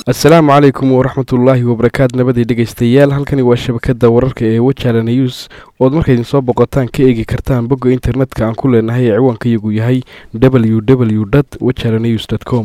asalaamu calaykum waraxmatullaahi wabarakaatu nabadii dhegaystayaal halkani waa shabakada wararka ee wajala news ood markaydin soo boqotaan ka eegi kartaan bogga internetka aan ku leenahay ee ciwaankayagu yahay w w dt wajala news com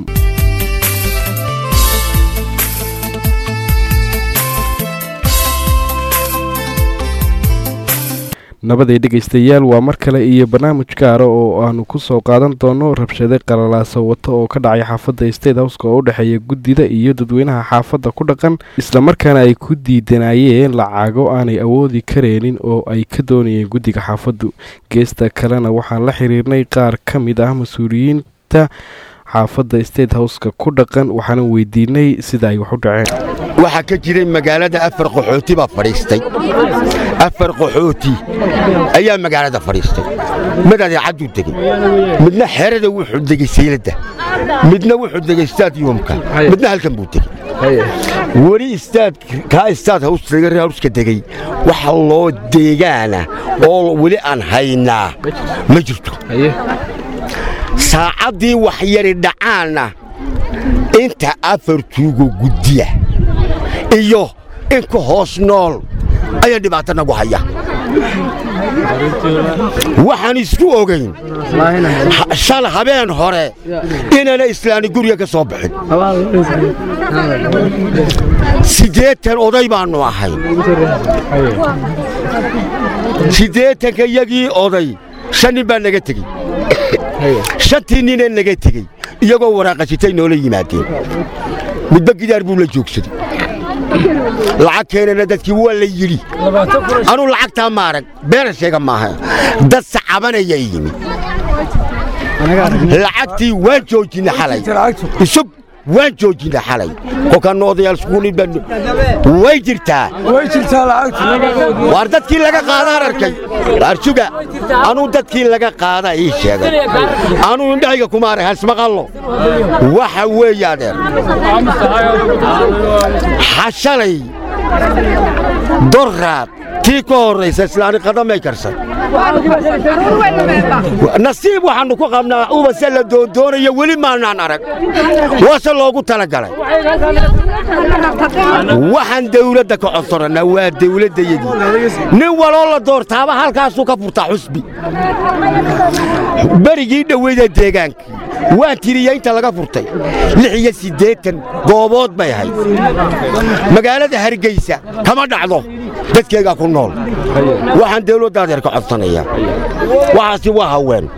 nabaday dhegaystayaal waa mar kale iyo barnaamij gaara oo aanu ku soo qaadan doono rabshade qalalaaso wata oo ka dhacay xaafadda state howska oo u dhexeeya guddida iyo dadweynaha xaafadda ku dhaqan islamarkaana ay ku diidanayeen lacago aanay awoodi kareenin oo ay ka doonayeen guddiga xaafaddu geesta kalena waxaan la xiriirnay qaar ka mid ah mas-uuliyiinta xaafadda state howska ku dhaqan waxaana weydiinay sida ay wax u dhaceen waxaa ka jiray magaalada afar qaxooti baa fadhiistay afar qaxooti ayaa magaalada fadhiistay mid adeecadduu degey midna xerada wuxuu degey sayladda midna wuxuu degey stadiyumka midna halkan buu degey weli kaa istaad hawska degey waxa loo deegaana oo weli aan haynaa ma jirto saacaddii wax yari dhacaanna inta afar tuugo guddiya iyo in ka hoos nool ayaa dhibaato nagu haya waxaan isku ogayn shal habeen hore inaana islaani guriga ka soo bixin siddeetan oday baannu ahay siddeetanka iyagii oday shan nin baa naga tegey shantii ninee naga tegey iyagoo waraaqasitay noola yimaadeen midba gidaar buu la joogsaday lacag keenana dadkii waa la yidhi anuu lacagtaa ma arag beena sheega maaha dad sacabanaya yimi lacagtii waan joojinna xalay isub waan joojinna xalay kolkaannu odayaal iskuulibaan way jirtaa waar dadkii laga qaadaan arkay arsuga anuu dadkii laga qaada ii sheegay anuu indhahayga kuma arag hasmaqallo waxa weeye adeer xashalay dorraad tii ka horraysa islaani qadamay karsan nasiib waxaannu ku qabnaa ubase la doondoonayo weli maannaan arag waase loogu talagalay waxaan dawladda ka codsorannaa waa dawladdayadii nin waloo la doortaaba halkaasuu ka furtaa xusbi berigii dhoweyda deegaankii waan tiriya inta laga furtay lix iyo siddeetan goobood bay ahayd magaalada hargaysa kama dhacdo dadkeegaa ku nool waxaan dawladda adeer ka codsanayaa waxaasi waa haween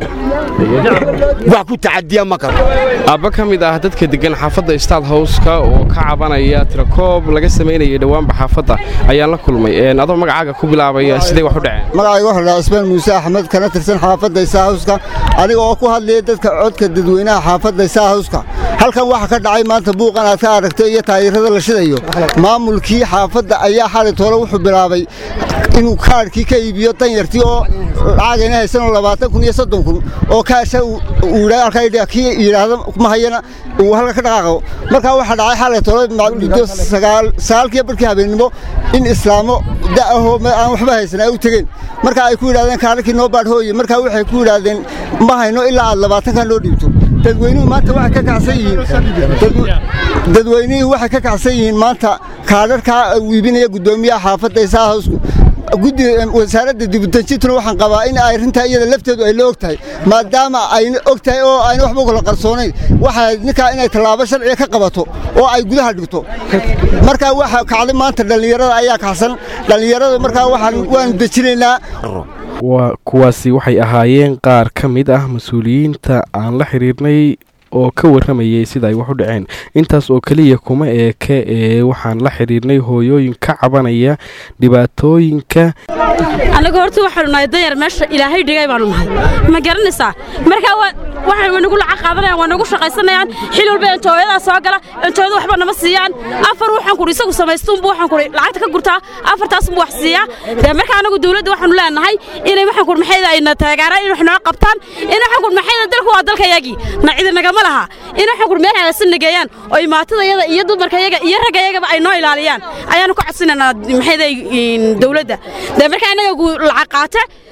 wax ku tacadiya ma karo aabba ka mid ah dadka deggan xaafadda staad howska oo ka cabanaya tirakoob laga samaynayay dhowaanba xaafadda ayaan la kulmay adoo magacaaga ku bilaabaya siday wax u dhaceen magacayga waxaa dhaha cismaan muuse axmed kana tirsan xaafadda isaa hawska adiga oo ku hadlaya dadka codka dadweynaha xaafadda isaa hawska halkan waxa ka dhacay maanta buuqan aad ka aragtay iyo taayirada la shidayo maamulkii xaafadda ayaa xali toole wuxuu bilaabay inuu kaadhkii ka iibiyo danyartii oo lacagayna haysanoo labaatan kun iyo soddon kun oo kaasha kii yidhaahdo ma hayana uu halka ka dhaqaaqo markaa waxaa dhacay xalay toole muddo sagaalkiiyo barkii habeennimo in islaamo da'ahoo aan waxba haysan ay u tegeen markaa ay ku yidhahdeen kaadhakii noo baadhooye markaa waxay ku yidhaahdeen ma hayno ilaa aad labaatankaa noo dhiibto dadweynuhu maanta waxay ka kacsan yihiin dadweynihii waxay ka kacsan yihiin maanta kaadharkaa uu iibinaya guddoomiyaha xaafadda isaa hawsku guddiga wasaaradda dibudejintuna waxaan qabaa in arrintaa iyada lafteedu ay la og tahay maadaama ayna og tahay oo ayna waxba kala qarsoonayn waxaa ninkaa inay tallaabo sharciga ka qabato oo ay gudaha dhigto markaa waxa kacday maanta dhallinyarada ayaa kacsan dhallinyarada markaa waxaan waanu dejinaynaa kuwaasi waxay ahaayeen qaar ka mid ah mas-uuliyiinta aan la xiriirnay oo ka warramayay sida ay wax u dhaceen intaas oo keliya kuma eeke ee waxaan la xidhiirnay hooyooyin ka cabanaya dhibaatooyinka annagu horta waxaanu nahay danyar meesha ilaahay dhigay baanu nahay ma garanaysaa markaa waxay nagu lacag qaadanayaan waa nagu shaqaysanayaan xil walba entooyadaa soo gala entooyada waxba nama siiyaan afar waxaan kudhi isagu samaystuunbu waxaan kudhi lacagta ka gurtaa afartaasbu wax siiyaa dee markaa annagu dawladda waxaanu leenahay inay waxaan kudhi maxayda ayna taageeraan in wax noo qabtaan in waxaan kudhi maxayda dalku waa dalkayagii na cidi nagama laha in waxaan kudhi meel hagaagsan nageeyaan oo imaatadayada iyo dumarkayaga iyo raggayagaba ay noo ilaaliyaan ayaanu ka codsinaynaa maxayda dawladda dee markaa innaga lacag qaate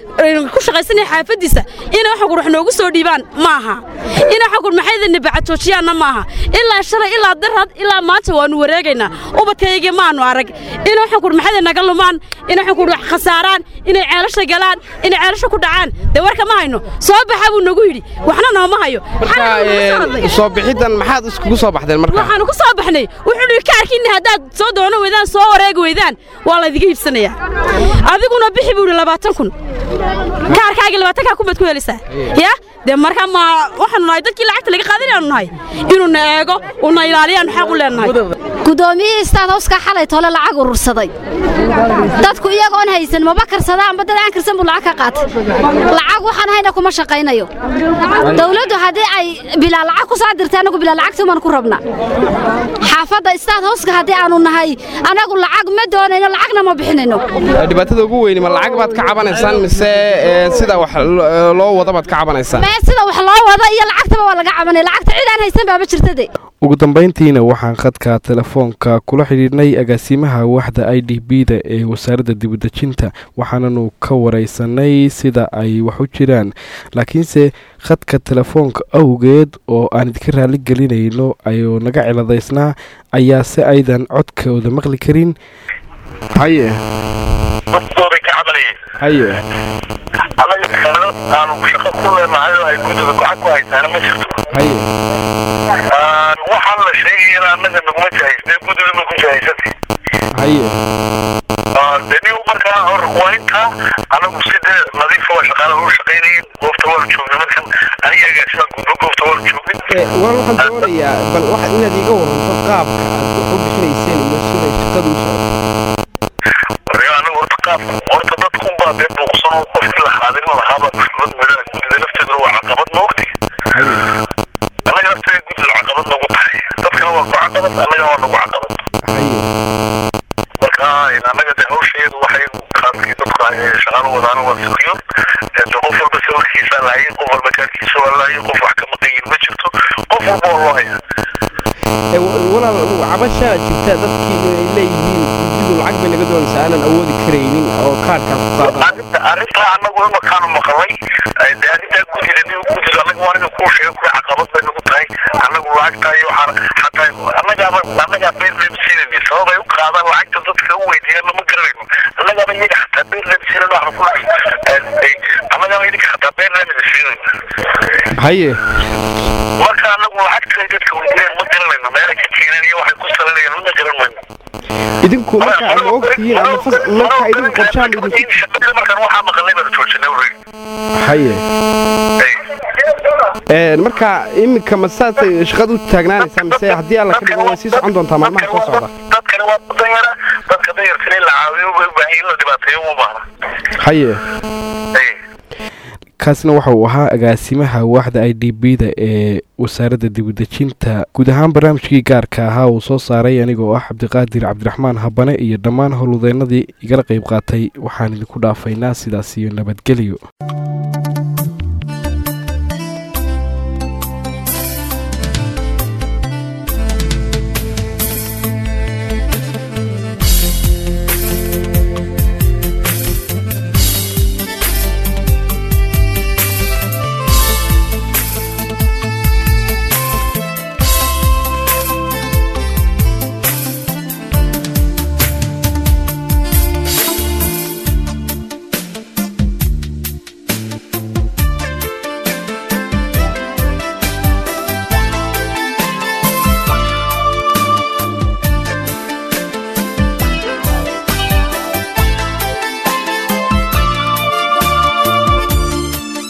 ku shaqaysanaya xaafaddiisa inay waxaan kur wax noogu soo dhiibaan ma aha inay waxaan kur maxaydana bacatoojiyaanna ma aha ilaa shalay ilaa darad ilaa maanta waannu wareegaynaa ubadkaygii maannu arag inay waxaan kur maxayda naga lumaan inay waxaan kur wax khasaaraan inay ceelasha galaan inay ceelasha ku dhacaan dee warka ma hayno soo baxa buu nagu yidhi waxna nooma hayo marka soo bixiddan maxaad iskugu soo baxdeen marka waxaanu ku soo baxnay wuxuu dhihi kaarkiinna haddaad soo doono weydaan soo wareegi weydaan waa laydiga iibsanayaa adiguna bixi buu yidhi labaatan kun kaarkaagii labaatankaa kun baad ku helaysaa ya dee marka ma waxaanu nahay dadkii lacagta laga qaadanayaanu nahay inuuna eego una ilaaliyaanu xaq u leenahay guddoomiyihii istaad hawskaa xalay tole lacag urursaday dadku iyagoon haysan maba karsada amba dad aan karsan buu lacag ka qaatay lacag waxaan hayna kuma shaqaynayo dawladdu haddii ay bilaa lacag ku soo dirtay annagu bilaa lacagtumaan ku rabna xaafadda istaad hawska haddii aanu nahay annagu lacag ma doonayno lacagna ma bixinayno dhibaatada ugu weyni ma lacag baad ka cabanaysaan mise sida wax loo wada baad ka cabanaysaan mee sida wax loo wada iyo lacagtaba waa laga cabanaya lacagta cid aan haysan baaba jirtade ugu dambayntiina waxaan khadka telefoonka kula xidhiidhnay agaasimaha waaxda i d b da ee wasaaradda dibudejinta waxaananu ka waraysanay sida ay wax u jiraan laakiinse khadka telefoonka awgeed oo aan idinka raali gelinayno ayuu naga ciladaysnaa ayaa se aydan codkooda maqli karin haye haye anaga xeelad aanu shaqo ku leenahay oo ay guddida gacad ku haysaana ma jirto haye waxaan la sheegayana annaga naguma jahaysnay guddida nagu jahaysatay haye deni markaa hor waa intaa anagu sidee nadiifa waa shaqaalaha u shaqaynayeen goobta waa joogna markan aniga agaasimaa gudbo goobta waa joogin waan waxaan doonayaa bal waxaad inaad iiga waranto qaabka aad wax u bixinayseen iyo siday shaqadu u socoto anagu horta qaabka horta dadkun baa dee buuqsan oo qofkii la xaadirin lahaaba xushmad madaha guddida lafteeduna waa caqabad moogti annaga lafteeda guddida caqabad nagu tahay dadkana waa ku caqabad annagana waa nagu caqabad marka annaga de hawsheedu waxay qaabkii dadku ay shaqaalo wadaana waa sugiyo de qof walba sawirkiisa lahayn qof walba kaarkiisa waa lahayn qof wax ka maqayin ma jirto qof walba waa loo hayaa walaal cabashaa jirta dadkii inay leeyihiin guddidu lacag bay naga doonaysaa aanan awoodi karaynin oo kaarkaas ku qaadan arrinta arrintaa annagu imakaanu maqalay de arrintaa guddida nin guddidu annaga waa nin kuu sheegay kuwa caqabad bay nagu tahay annagu lacagtaa iyo waxaan xataa annagaaba annagaa beerleem siinayni sabab ay u qaadaan lacagta dadka u weydiiyaan lama garanayno annagaaba iyaga xataa beerleem siinan waxaan ku annagaaba idinka xataa beerleem idin siinayna haye marka annagu lacagta dadka weydiiyaan ma garanayno meelay ka keeneen iyo waxay ku salanayaan ma garan mayno idinku marka ma ogtihiin ama marka idinku qorshaan idinku shaqada markaan waxaa maqalnay baan joojinay already haye marka iminka ma saasay shaqada u taagnaanaysaa mise haddii alla ka dhigo way sii socon doontaa maalmaha soo socda dadkani waa danyara dadka danyarkana in la caawiyo bay u baahan in la dhibaateeyo uma baahna haye kaasna waxa uu ahaa agaasimaha waaxda i d b da ee wasaaradda dibudejinta guud ahaan barnaamijkii gaarka ahaa uu soo saaray anigoo ah cabdiqaadir cabdiraxmaan habane iyo dhammaan howlwadeennadii igala qayb qaatay waxaan idinku dhaafaynaa sidaas iyo nabadgelyo